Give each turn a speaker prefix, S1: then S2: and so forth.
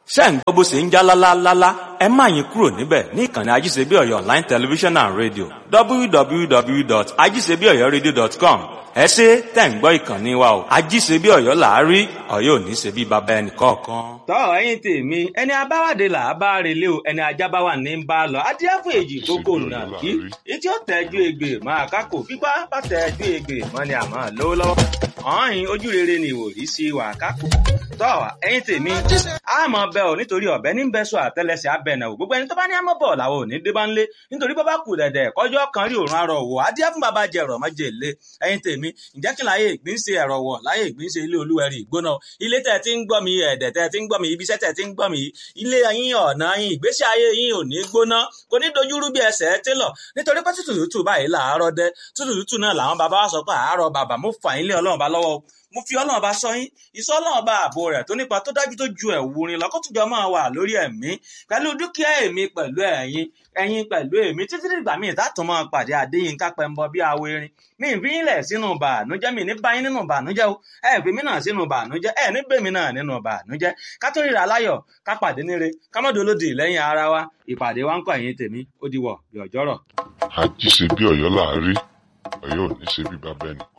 S1: ṣé ń gbọ́ bó ṣe ń já lálálálá ẹ má yín kúrò níbẹ̀ ní ìkànnì ajíṣebíọ̀yọ̀ online television and radio www.ajíṣebíọ̀yọ̀radio.com ẹ ṣe tẹ̀ ń gbọ́ ìkànnì wa o ajíṣebíọ̀yọ̀ làárí ọ̀yọ́ ò ní ṣe bí baba ẹnì kọ̀ọ̀kan.
S2: tọ́ ẹ̀yin tèmi ẹni abáwádé là á bá relé o ẹni ajá bá wà ní bá a lọ adíáfò èjì gbogbo nà kí etí ó tẹ́jú egbè máa kákò pípa bá tẹ́jú egbè mọ́ ni àmọ́ lówó lọ́wọ́ ọ̀hìn ojú rere ni ìwòrí sí wà kákò tọ́ ẹ̀yin tèmi àmọ́ bẹ́ ò nítorí ọ̀bẹ ní bẹ́sọ̀ àtẹlẹsẹ̀ abẹ́nà ò gbogbo ẹni tó bá ní àmọ́ bọ̀ làwọn ò ní dé bá ń lé nítorí bọ́ bá kù dẹ̀dẹ̀ kọjọ́ kan rí òrùn arọ̀ wò adíá fún bàbá jẹ̀rọ̀ mọ́jẹ̀ lé ẹ̀yin tèmi ǹjẹ́ kí láyé ìgbín ṣe ẹ̀rọ wọ̀ láyé ìgbín ṣe ilé olúwẹ̀rí ìgbóná ilé tẹ̀ tí ń gbọ́ mi ẹ̀dẹ̀ tẹ̀ tí ń gbọ́ mi ibiṣẹ́ tẹ̀ tí ń gbọ́ mi ilé yín ọ̀nà yín ìgbésí ayé yín ò ní gbóná kò ní dojúrú bí ẹsẹ̀ télọ̀ nítorí pé tútù tútù báyìí làárọ̀ dẹ tútù tútù náà làwọn bàbá wa sọ pé àárọ̀ bàbá mo fà yín lé ọlọ́run bá lọ́wọ́ mo fi ọlọ́run bá sọ yín ìsọ ọlọ́run bá ààbò rẹ̀ tó nípa tó dájú tó ju ẹ̀wù rin lọ́kọ́tùjọ́ máa wà lórí ẹ̀mí pẹ̀lú dúkìá èmi pẹ̀lú ẹ̀yin ẹ̀yin pẹ̀lú èmi títí dìgbà míì tààtàn máa pàdé Adéyínká Pẹ́ńbọ bí awo erin mi ì fi yín lẹ̀ sínú bàánújẹ́ mi ní báyín nínú bàánújẹ́ o ẹ̀ fi mí náà sínú bàánújẹ́ ẹ̀ ní bèmí náà nínú bàánújẹ́ ká tó ríra láyọ̀ ká pàdé níre ká mọ́ dolódì lẹ́yìn ara wa ìpàdé wa ń kọ́ ẹ̀yin tèmi ó di wọ̀ bí ọjọ́rọ̀.
S3: àjíṣe bí Ọ̀yọ́ làárí Ọ̀yọ́ ò ní ṣe bí bàbá ẹnì